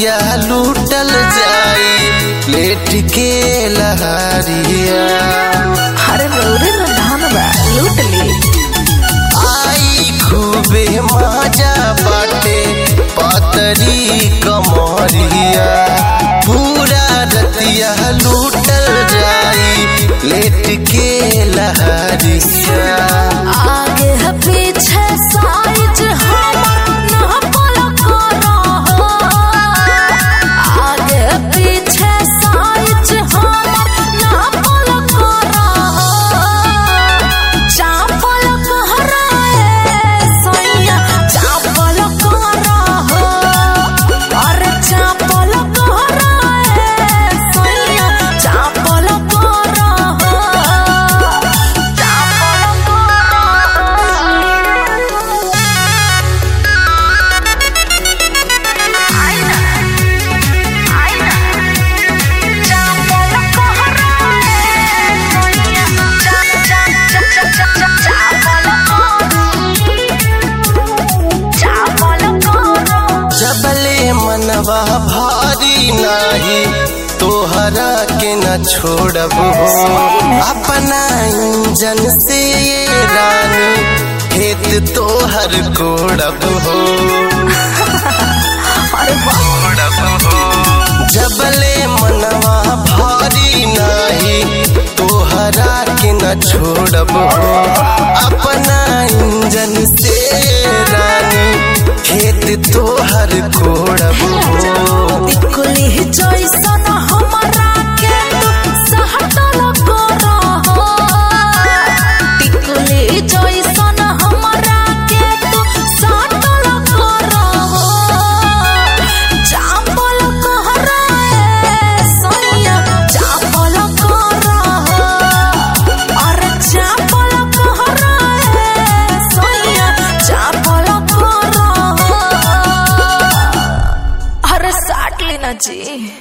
रतिया लूटल जाई लेट के लहरिया अरे रौरे न धान बा लूट ली आई खूबे मजा बाटे पतरी कमरिया पूरा रतिया लूटल जाई लेट के लहरिया आगे है पीछे साइज हमर ना पलक रहो आगे पीछे साइज हमर ना पलक रहो चापल कहराए सैया चापल रहो अरे चापल कहराए सैया चापल रहो जबले मनवा भारी नाही तोहरा के न छोड़ब हो अपना इंजन से ये रानी खेत तोहर कोड़ब हो अरे वाह कोड़ब हो जबले मनवा भारी नाही तोहरा के न छोड़ब हो अपना इंजन से रानी खेत तोहर कोड़ब हो टिकुली जैसन हमरा के तू सहटल करहो टिकुली जैसन हमरा के तू सहटल करहो चापल कहराए सैया चापल करहो अरे चापल कहराए सैया चापल करहो अरे साट लेना जी